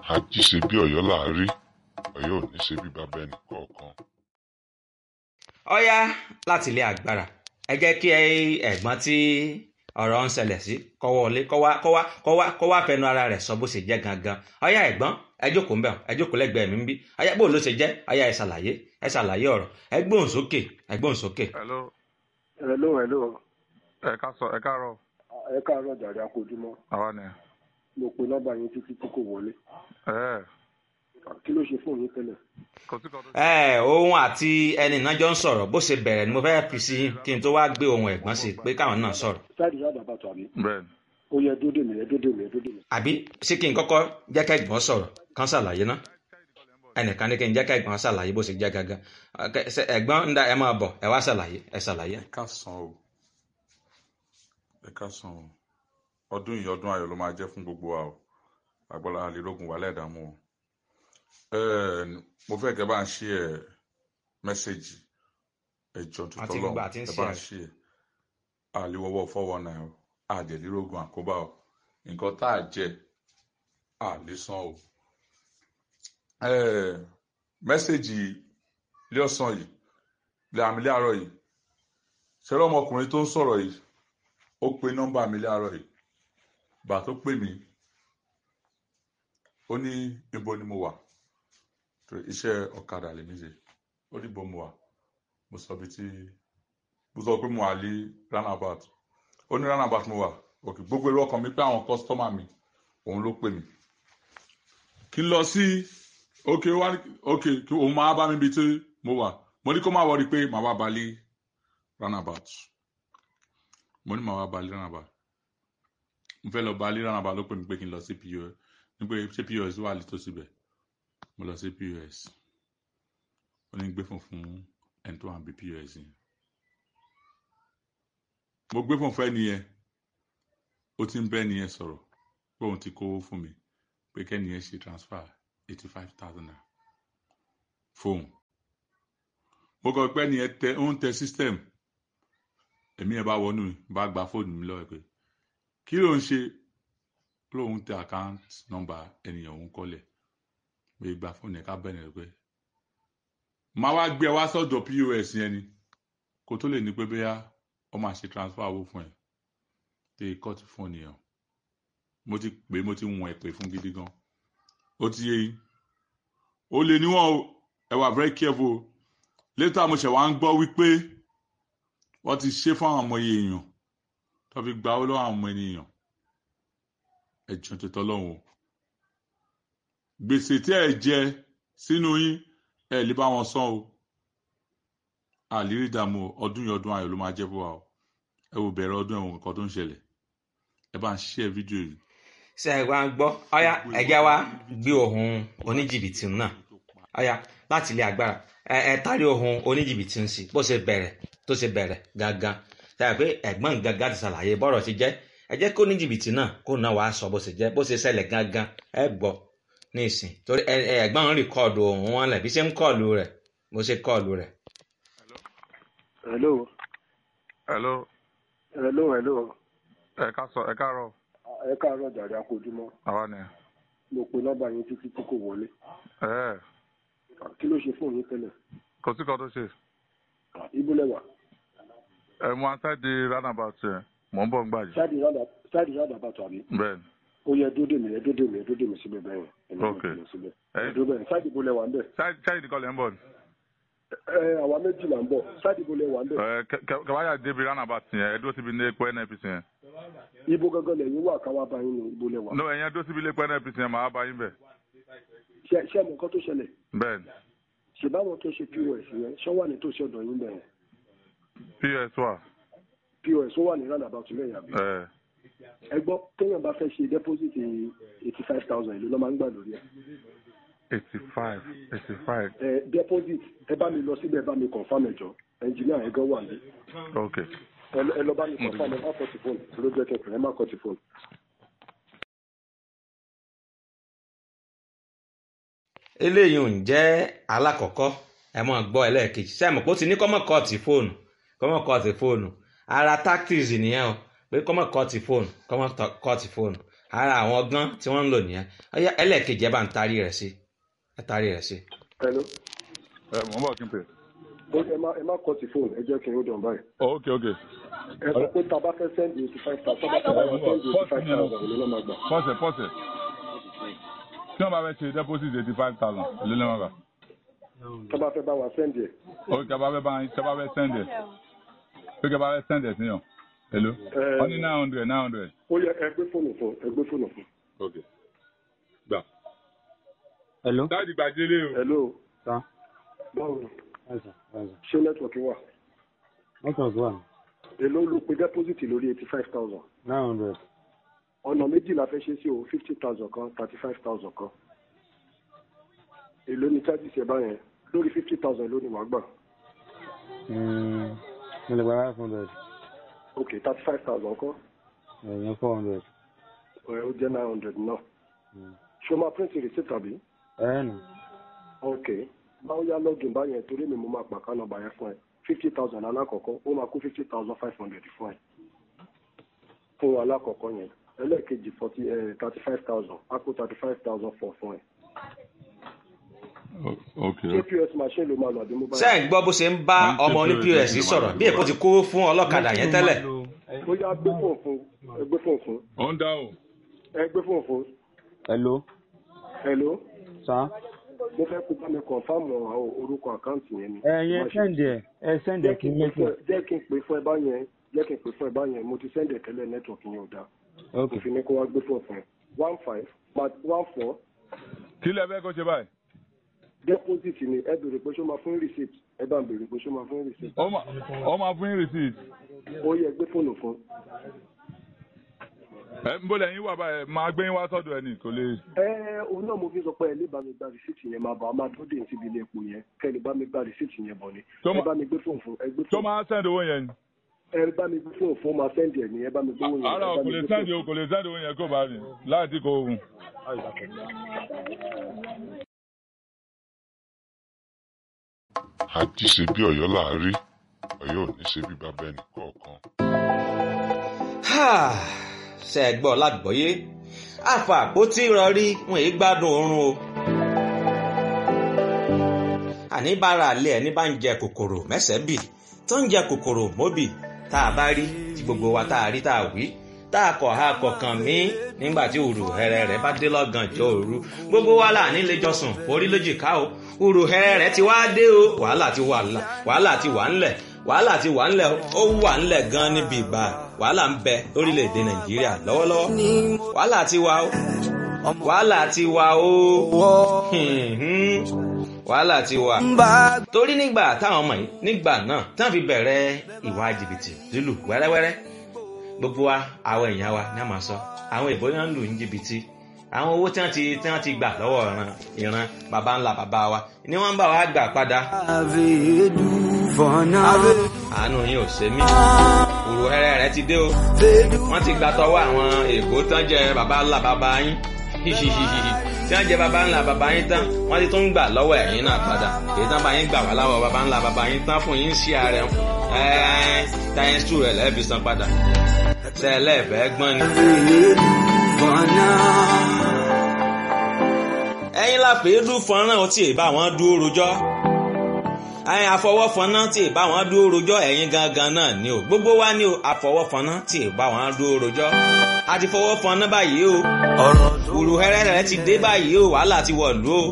ají ṣe bí ọ̀yọ́ là á rí ọ̀yọ́ ò ní ṣe bí bàbá ẹnì kọ̀ọ̀kan. ọ̀yá láti ilé agbára ẹ jẹ́ kí ẹ̀gbọ́n tí ọ̀rọ̀ ń ṣẹlẹ̀ sí kó wọlé kó wá kó wá kó wá kó wá fẹnu ara rẹ̀ sọ bó ṣe jẹ́ gangan ọ̀yá ẹ̀gbọ́n ẹ jókòó ń bẹ̀ ẹ jókòó lẹ́gbẹ̀ẹ́ mi ń bí ọ̀yá bó ló ṣe jẹ́ ọ̀yá ẹ ṣàlàyé ẹ ṣàlàyé ọ̀rọ̀ ẹ gbóhùn sókè ẹ gbóhùn sókè. hello hello hello ẹ ká sọ ẹ káàárọ̀ ẹ káàárọ̀ jàre akójúmọ́ àwa ni mo pe nọ́mbà yín títí tí kò wọlé ẹ kí ló ṣe fóònù yín tẹ́lẹ̀ kò sí kan tó ṣe. ẹ òun àti ẹni náà jọ ń sọ̀rọ̀ bó ṣe bẹ̀rẹ̀ ni mo fẹ́ fi sí kí n tó wá gbé ohun ẹ̀gbọ́n sí pé káwọn náà sọ̀rọ̀ sáàdì yàrá bàtà àbí bẹ́ẹ̀ ni ó yẹ dódè mi ẹ dódè mi ẹ dódè mi. àbí ṣé kí n kọ́kọ́ jẹ́ ká ẹ̀gbọ́n sọ̀rọ̀ kán ṣàlàyé ná ẹnìkan ní kí n jẹ́ ká ẹ̀gbọ́n ṣàlàyé bó ṣe jẹ́ gangan Ọkẹ, ṣe ẹ̀gbọ́n ń da ẹ máa bọ̀ ẹ wá ṣàlàyé ẹ ṣàlàyé. ẹ ká san o ẹ ká san o ọdún yìí ọdún ayọ̀ ló máa jẹ́ fún gbogbo wa o agbọ́lá àlélógún wà lẹ́ẹ̀dààmú o Ẹ, mo fẹ́ kẹ́ bá ń ṣí ẹ mẹ́sẹ̀gì ẹjọ́ Àti tuntun gbogbo lọ́wọ́ àti ń ẹ ṣí bá ẹ. ń ṣí ẹ àlewọ́wọ́ fọ́wọ́ náà o àdèlírógún àkóbá o nǹkan tá a jẹ àlésán o Ẹ, mẹ́sẹ̀gì ilé ọ̀sán yìí ilé àmì ilé àárọ̀ yìí ṣẹlẹ̀ ọmọkùnrin tó ń sọ̀rọ̀ yìí ó pe nọ́mbà mi láàárọ̀ yìí gbà tó pè mí ó ní ibo ni mo wà torí iṣẹ́ ọ̀kadà lèmi ṣe ó ní ibo mo wà mo sọ bí tí mo sọ pé mo wà ní roundabout ó ní roundabout mo wà òkè gbogbo èrò ọkàn mi pé àwọn kọ́sítọ́mà mi òun ló pè mí kí n lọ sí òkè wá òkè kí òun máa bá mi bí tí mo wà mo ní kó má wọrí pé màá wá balẹ̀ roundabout mo ní màá wá balẹ̀ roundabout mo fẹ́ lọ balẹ̀ roundabout ló pè mí pé kí n lọ sí pos ní pé ṣé pos wà létòsí bẹ̀ mo lọ sí pos ó ní gbé fún fún ẹni tó wà bí pos yẹn mo gbé fún fún ẹni yẹn ó ti ń bẹ́ ẹni yẹn sọ̀rọ̀ pé òun ti kówó fún mi pé kẹ́ni yẹn ṣe transfer eighty five thousand naira fóun mo kọ pé ẹni yẹn tẹ ó ń tẹ system èmi yẹn bá wọnú mi bá gba fóònù mi lọ́wọ́ ẹ̀ pé kí ló ń ṣe lóun tẹ account number ẹnìyàn òun kọ́lẹ̀ pé gba fóònù yẹn ká bẹ̀rẹ̀ rẹ̀ pé máa wá gbé ẹ wá sọ́dọ̀ pos yẹn ni kó tó lè ní pé bóyá ọ máa ṣe transfer owó fún ẹ tẹ kọ́ọ̀tù fóònù yẹn o mo ti pè é, mo ti wọ̀n ẹ̀ pè fún gidi gan ó ti yé yín ó lè níwọ̀n o ẹ wà very careful o later mo ṣẹ̀ wá ń gbọ́ wípé wọ́n ti ṣe fún àwọn ọmọ èèyàn tó fi gba owó lọ́wọ́ àwọn ọmọ ènìyàn ẹ̀jọ̀ tó tọ́ lọ́hùn o gbèsè tí ẹ jẹ sínú yín ẹ lè bá wọn san o àlírí ìdààmú o, ọdún yìí ọdún ayọ̀ ló máa jẹ́ fún wa o ẹ wò bẹ̀rẹ̀ ọdún ẹ̀wọ̀n nǹkan tó ń ṣẹlẹ̀ ẹ bá ń ṣe fídíò yìí ṣe ẹ wá ń gbọ́ ọ̀yá ẹ̀jẹ̀ wa gbé ohun oníjìbìtì náà ọ̀yá láti ilé agbára ẹ ẹ tari ohun oníjìbìtì ń sí bó ṣe bẹ̀rẹ̀ tó ṣe bẹ̀rẹ̀ gangan ṣe é pé ẹ̀gbọ́n gangan ti ṣàlàyé bọ́rọ̀ ti jẹ́ ẹ jẹ́ kó oníjìbìtì náà kó náà wàá sọ bó ṣe jẹ́ bó ṣe ṣẹlẹ̀ gangan ẹ gbọ́ ní ìsìn torí ẹ ẹ ẹ̀gbọ́n ń rìkọ́ọ̀dù ohun wọn lẹ̀ bí ṣe ń kọ́ọ̀lù rẹ̀ bó ṣe kọ́ọ̀lù rẹ̀. hello hello hello hello ẹ ká sọ ẹ káàárọ̀ ẹ káàárọ̀ jàre akójúmọ́ àwa ni mo pe nọ́mbà yín títí tí kò wọlé ẹ kí ló ṣe fóònù yín tẹ́lẹ̀ kò sí kan tó ṣe ibo lẹ́wà ẹ mú aṣáájú roundabout yẹn mò ń bọ̀ ń gbàjẹ́ sáàdì yàrá bàtà àbí bẹ́ẹ̀ ni ó yẹ dódè mi ẹ dódè mi ẹ dódè mi síbẹ̀ bẹ́ẹ̀ yẹn Ok. ẹ síbẹ̀ ẹ ẹ dódè bẹ́ẹ̀ sáàdì ibo lẹ́wà ń bẹ̀ ṣáìdì nìkan lẹ́ ń bọ̀ ni ẹ àwa méjì là ń bọ̀ sáàdì ibo lẹ́wà ń bẹ̀ ẹ kẹ- kẹ- kẹwàá débi roundabout yẹn ẹ dúró síbi ilé epo nnpc yẹn ibo gangan lẹ́yìn wà káwá bá yín ní ibo lẹ́wà no ẹ̀yẹn dúró síbi ilé epo nnpc yẹn màá bá yín bẹ̀ ṣé ṣé àmọ́ nǹkan tó ṣẹlẹ̀ bẹ́ẹ̀ ni ṣèbáwọn tó ṣe pos yẹn ṣọ́ wà nítòsí ọ̀dọ̀ yín bẹ̀rẹ̀ ps wà pos ó wà ní roundabout lẹ́yìn àbí ẹ ẹ gbọ́ téèyàn bá fẹ́ ṣe deposit eighty five thousand èlò ló máa ń gbà lórí ẹ̀ eighty five eighty five ẹ deposit ẹ bá mi lọ síbẹ̀ ẹ bá mi confam ẹ̀jọ̀ engineer ẹ̀ gan wà ní ok ẹ lọ- ẹ lọ bá mi confam ẹ má kọ́ ti fóònù ló jẹ́ kẹfẹ́ ẹ má kọ́ ti fóònù. eléyìí ń jẹ́ alákọ̀ọ́kọ́ ẹ mọ̀ gbọ́ ẹlẹ́ẹ̀kejì sẹ́mi kó ti ní kọ́mọ̀ kọ́ọ̀tì fóònù kọ́mọ̀ kọ́ọ̀tì fóònù ara tactics nìyẹn o pé kọ́mọ̀ kọ́ọ̀tì fóònù kọ́mọ̀ tọ- kọ́ọ̀tì fóònù ara àwọn ọgbọ́n tí wọ́n ń lò nìyẹn ọyá ẹlẹ́ẹ̀kejì ẹ bá ń tarí rẹ̀ sí ẹ tarí rẹ̀ sí. hello ẹ mọ̀ ń bọ̀ kí n pè. ó ẹ má ẹ má kọ́ ti fóònù ẹ jẹ́ kí n ó dàn báyìí. Oh, ok ok ẹ sọ pé tá a bá fẹ́ sẹ́ndì eighty five thousand tá a bá fẹ́ sẹ́ndì eighty five thousand ìlú náà máa gbà. pọ́sẹ̀ pọ́sẹ̀ tí wọ́n bá fẹ́ ṣe deposit eighty five thousand èlé lẹ́wọ̀n gbà. tá a bá fẹ́ bá wa sẹ́ndì ẹ̀. ok tí a bá fẹ́ bá tí a bá fẹ́ send ẹ̀ pé kí a bá fẹ́ send ẹ̀ sí yàn èló Ẹ- wọ́n ní nine hundred nine hundred. ó yẹ ẹ gbé fóònù fún ẹ gbé fóònù fún. ok gbà. Hello. dáàdi gbàdélé o. hello Sá. báwo ni Ẹ̀sà. Ẹ̀sà. ṣé nẹ́tíwọ̀kì wà. Network wà. èló ló pe deposit lórí eighty five thousand. Nine hundred. ọ̀nà méjì la fẹ́ ṣe sí o fifty thousand kan thirty five thousand kan. èló ni charges ẹ báyẹn lórí fifty thousand ló ni wàá gbà. Mo lè gba five hundred. ok thirty five thousand kan Ẹ̀yìn four hundred. ẹ ó jẹ́ nine hundred náà. ṣé o máa print receipt àbí. Ẹ̀ nù. ok báwo yá login báyẹn torí mi mo máa pàká nọ́mbà yẹn fún ẹ fifty thousand alákọ̀ọ́kọ́ ó máa kó fifty thousand five hundred fún ẹ fún alákọ̀ọ́kọ́ yẹn ẹlẹ́ẹ̀kejì forty thirty five thousand á kó thirty five thousand four fún ẹ. ok ṣé pos machine ló máa lọ àbí mobile. ṣé ẹ̀ ń gbọ́ bó ṣe ń bá ọmọ oní pọ́s sọ̀rọ̀ bí èkó ti kó fún ọlọ́kadà yẹn tẹ́lẹ̀. ó yá gbé fóònù fún ẹ gbé fóònù fún ó ń dáhùn. ẹ gbé fóònù fún Hello. hello Sá. mo fẹ́ kó bá mi kọ̀nfàmù àwọn orúkọ àkáǹtì yẹn ni. Ẹ̀yìn sẹ́ndì ẹ̀. Ẹ sẹ́ndì ẹ̀ kí n méjì. jẹ́ kí n pè fún ẹ báyẹn jẹ́ kí n pè fún ẹ báyẹn mo ti sẹ́ndẹ̀ tẹ́lẹ̀ nẹ́tíwọ̀kì yẹn ò dáa. Ok. òfin ni kó wá gbé fóònù fún ẹ one five one four kí lẹ fẹ́ kó ṣe báyìí. deposit ni ẹ béèrè pé ṣó máa fún receipt ẹ bá ń béèrè pé ṣó máa fún receipt ó máa ó máa fún yín receipt. ó yẹ gbé fóònù fún ẹ ń bọ́lẹ̀ yín wà báyìí máa gbé yín wá sọ́dọ̀ ẹ̀ ní kò lè. ẹ òun náà mo fi sọ pé ẹ lè bá mi gba receipt yẹn máa bọ̀ a máa tó dé síbi ilé epo yẹn kẹ́ ẹ lè bá mi gba receipt yẹn bọ̀ ni Tó ẹ ma- bá mi gbé fóònù fún ẹ gbé tó fóònù máa send owó yẹn ni. ẹ bá mi gbé fóònù fún máa sẹ́ndì ẹ̀ ní ẹ bá mi gbé owó yẹn ara ẹ bá kò mi lè gbé send fóònù. owó kò lè send owó yẹn kó bá rìn láti kó oògùn. àti ṣe bí ọ̀yọ́ là á rí ọ̀yọ́ ò ní ṣe bí bàbá ẹnì kọ̀ọ̀kan. Ha! ṣe ẹ gbọ́ lágbọ́yé àfà àpótí ìrọ̀rí wọn èyí gbádùn oorun o. àní bára àlẹ́ ẹni bá ń jẹ kòkòrò mẹ́sẹ̀ bì tó ń jẹ kòkòrò móbì tá a bá rí tí gbogbo wa tá a rí tá a wí tá a kọ̀ ha kọ̀ọ̀kan mí nígbà tí òrù hẹrẹ rẹ bá dé lọ́gànjọ́ òru gbogbo wa là ní lẹ́jọ́sùn orí lójìká o òrù hẹrẹ rẹ ti wá dé o wàhálà ti wà ńlẹ̀ wàhálà ti wà ńlẹ̀ wàhálà ti wà ńlẹ̀ ó wà ńlẹ̀ gan níbi ìgbà wàhálà ń bẹ lórílẹ̀‐èdè nàìjíríà lọ́wọ́lọ́wọ́ wàhálà ti wà o wàhálà ti wà o hìhìn. wàhálà ti wà. torí nígbà táwọn ọmọ yìí nígbà náà tí wọ́n fi bẹ̀rẹ̀ ìwà jìbìtì lílù wẹ́rẹ́wẹ́rẹ́ gbogbo wa àwọn èèyàn wa ní a máa sọ àwọn ìbò náà ń lù ní jìbìtì àwọn owó tí wọ́n ti tí wọ́n ti gbà lọ́wọ́ ìran ìran baba ńlá baba wa ni wọ́n ń bá wa gbà padà àánú yín ò ṣe mí òrò ẹrẹ rẹ ti dé o wọ́n ti gbà tọwọ́ àwọn èèbó tán jẹ baba ńlá baba yín hihihihi tí wọ́n jẹ baba ńlá baba yín tán wọ́n ti tún gbà lọ́wọ́ ẹ̀yin náà padà èyí tán bá yín gbà wá láwọ̀ baba ńlá baba yín tán fún yín sí ààrẹ ẹ̀ẹ́n táyẹn sùn rẹ̀ lẹ́ẹ̀fi san padà tẹ́lẹ̀ gbọ́n ni. ẹ̀yin la fèé dún fọ́nrán ọtí ì bá wọn dúró rojọ́ ẹ̀yin àfọwọ́fọ́nà tí ì bá wọn dúró rojọ́ ẹ̀yin gangan náà ni o gbogbo wa ni o àfọwọ́fọ́nà tí ì bá wọn dúró rojọ́ a ti fọwọ́fọ́nà báyìí o òrùhẹ́rẹ́ rẹ̀ ti dé báyìí o wàhálà ti wọ̀lú o.